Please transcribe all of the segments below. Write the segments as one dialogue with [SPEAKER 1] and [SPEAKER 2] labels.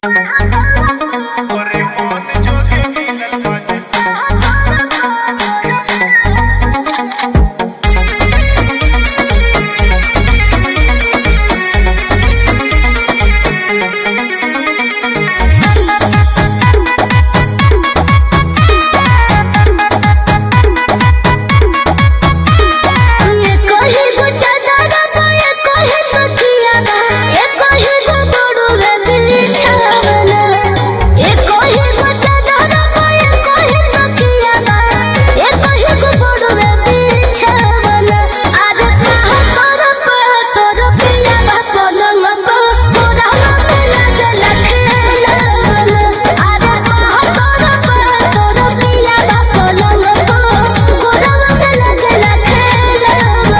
[SPEAKER 1] ये कही गो चादर बा ये कही गो किया बा ये कही गो बड़ो रे बिछावना ये कही गो चादर बा ये कही गो किया बा ये कही गो बड़ो रे बिछावना आज कहा तोर पे तोर पिया बा पलंग को तोरा में लगे लखेला आज कहा तोर पे तोर पिया बा पलंग को तोरा में लगे लखेला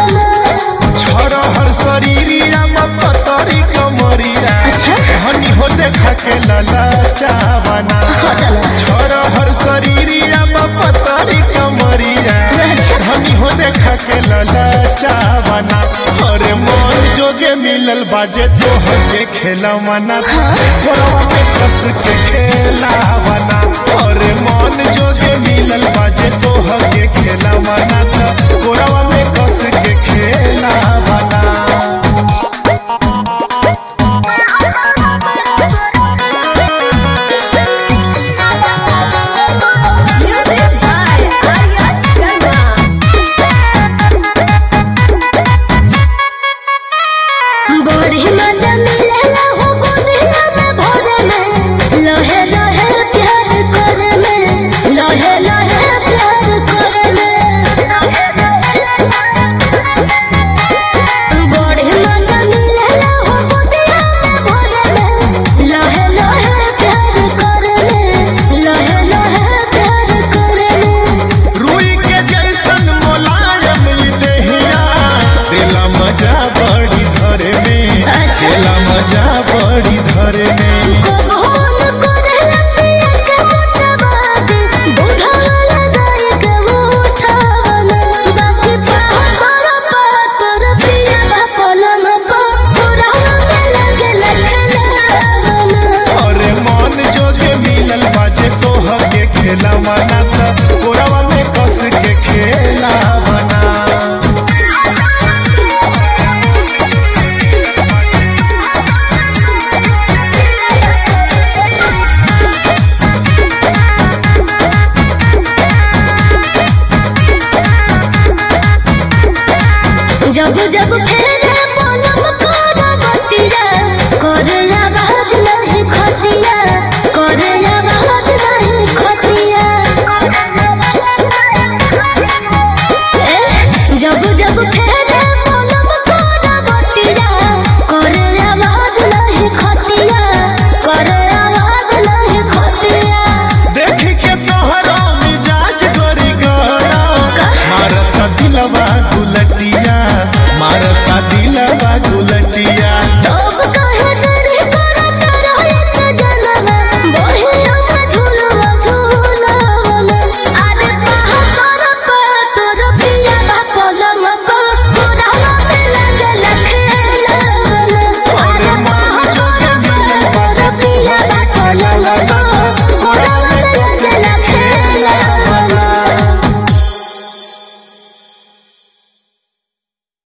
[SPEAKER 2] हर शरीरिया में पतरी कमरिया
[SPEAKER 1] अच्छा।
[SPEAKER 2] हनी हो देखा के लला चावना छोर हर शरीरिया में पतरी कमरिया
[SPEAKER 1] अच्छा।
[SPEAKER 2] हनी हो देखा के लला चावना अरे मन जोगे मिलल बाजे तो हके खेला मना गोरवा में कस के खेला बना अरे मन जोगे मिलल बाजे तो हके खेला मना गोरवा में कस के खेला बना
[SPEAKER 1] Music by Arya Sharma. बड़ी मजा मिलेला हो गोदिया में भरे में लहे लहे प्यार करे में लहे लहे प्यार करे में बड़ी मजा मिलेला हो गोदिया में भरे में लहे लहे प्यार करे में लहे लहे प्यार करे में
[SPEAKER 2] रुई के जैसन मोलायम ई देहिया दिला मजा बड़ी धरे में
[SPEAKER 1] अच्छा।
[SPEAKER 2] दिला मजा बड़ी धरे में
[SPEAKER 1] कबूल करेला पिया के मोटवादी, बुढ़वा लगाई के उठावना। बाकी पातर पातर पिया बा पलंग पा, पुराना में लगे लखलावना।
[SPEAKER 2] अरे मन जोगे मिलल बाजे तो हके खेला मना था गोरवा में कस के खेला बना
[SPEAKER 1] जब जब